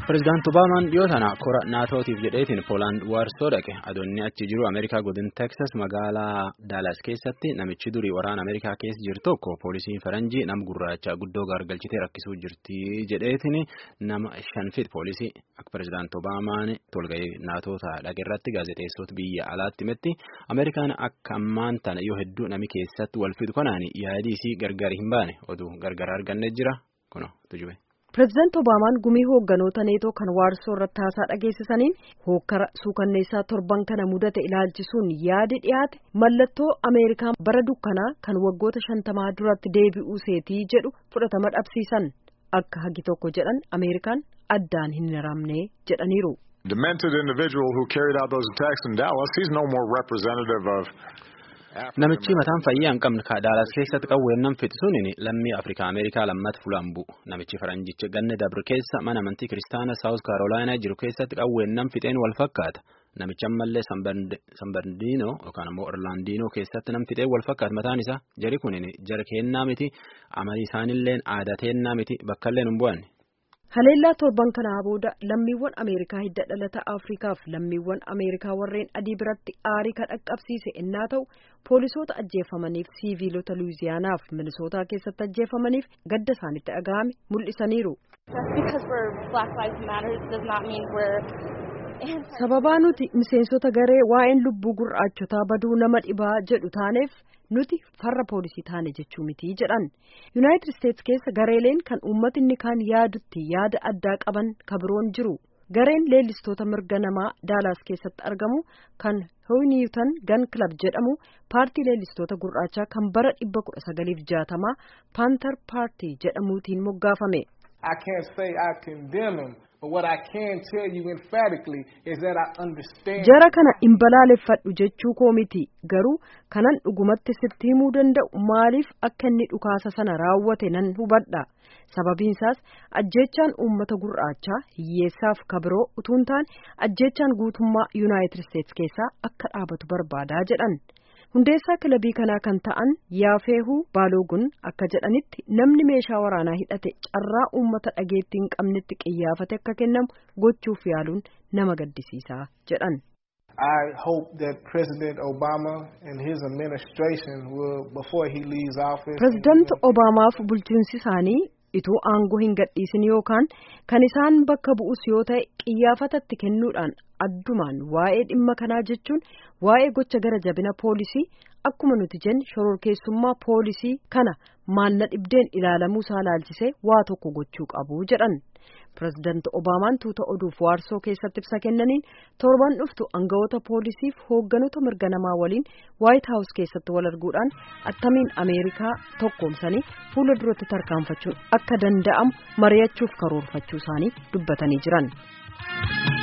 Pireezidaanti Obaamaan dhiyoo tana kora naatootiif jedheetiin Poolaand waarsoo dhaqe. Adoonni achi jiru Ameerikaa godin Teksas magaalaa Daalaas keessatti namichi durii waraana Ameerikaa keessa jiru tokko poolisiin faranjii nama gurraacha guddoo gaargalchitee rakkisuu jirti jedheetiin nama shanfit poolisii akka Pireezidaanti Obaamaan tolga'ee naatoota dhaqe irratti gaazexeessota biyya alaatti himetti Ameerikaan akka ammaan tana yoo hedduu nami keessatti wal fidu kanaan yaadii gargar hin baane oduu gargar arganne jira kuno tujube. Pireezidaanti Obaamaan gumii hoogganoota neetoo kan waarsoo irratti haasaa dhageessisaniin hookkara suukanneessaa torban kana mudate ilaalchisuun yaadi dhiyaate mallattoo Ameerikaan bara dukkanaa kan waggoota shantamaa duratti deebi'uu seetii jedhu fudhatama dhabsiisan akka hagi tokko jedhan Ameerikaan addaan hin hiramne jedhaniiru. Demented individual who carried out those attacks in Dallas, he's no more representative of Namichi mataan fayyaa hin qabne Daalaas keessatti qawweennan fixisuun lammii Afrikaa Ameerikaa lammata fulaan bu'u. Namichi faranjicha ganna dabre keessa mana amantii kiristaana Saawus Kaarolaayinaa jiru keessatti qawweennan fixeen wal fakkaata. Namichi ammallee Sanbardiinoo yookaan immoo Orlaandiinoo keessatti nam fixeen wal fakkaata mataan isaa jari kun jara keennaa miti amalii isaanillee aadaa teennaa miti bakkallee hin bu'anne. Haleellaa torban kanaa booda lammiiwwan Ameerikaa hidda dhalata Afrikaaf lammiiwwan Ameerikaa warreen adii biratti aarii kan dhaqqabsiise innaa ta'u poolisoota ajjeefamaniif siiviilota Luwiziyaanaaf Minisootaa keessatti ajjeefamaniif gadda isaanitti dhaga'ame mul'isaniiru. Sababaa nuti miseensota garee waa'een lubbuu gurraachotaa baduu nama dhibaa jedhu taaneef nuti farra poolisii taane jechuu miti jedhan yuunaayitid isteetsi keessa gareeleen kan uummatinni kaan yaadutti yaada addaa qaban kabiroon jiru gareen leellistoota mirga namaa daalaas keessatti argamu kan hoyniiwutan gan kilab jedhamu paartii leellistoota gurraachaa kan bara dhibba kudha sagaliif jaatamaa paantar paartii jedhamuutiin moggaafame. jara kana hin balaaleffadhu jechuu koo miti garuu kanan dhugumatti sitti himuu danda'u maaliif akka inni dhukaasa sana raawwate nan hubadha sababiinsaas ajjeechaan uummata gurraachaa hiyyeessaaf kabiroo utuun taane ajjeechaan guutummaa yuunaayitid isteetsi keessaa akka dhaabatu barbaadaa jedhan hundeessaa kilabii kanaa kan ta'an yaafeehuu baaloogun akka jedhanitti namni meeshaa waraanaa hidhate carraa uummata dhageettii hin qabnetti qiyyaafate akka kennamu gochuuf yaaluun nama gaddisiisaa jedhan. I hope that President Obama and his administration will, before he leaves office. Pireezidaanti Obaamaaf bulchiinsi isaanii ituu aangoo hin gadhiisin yookaan kan isaan bakka bu'us yoo ta'e qiyyaafatatti kennuudhaan addumaan waa'ee dhimma kanaa jechuun waa'ee gocha gara jabina poolisii akkuma nuti jenne shororkeessummaa poolisii kana maalla dhibdeen ilaalamuu isaa laalchisee waa tokko gochuu qabu jedhan. Pireezidaanti Obaamaan tuuta oduuf waarsoo keessatti ibsa kennaniin torban dhuftu aangawoota poolisiif hoogganoota mirga namaa waliin waayit haawus keessatti wal arguudhaan attamiin ameerikaa tokkoomsanii fuula duratti tarkaanfachuun akka danda'amu mari'achuuf karoorfachuu isaanii dubbatanii jiran.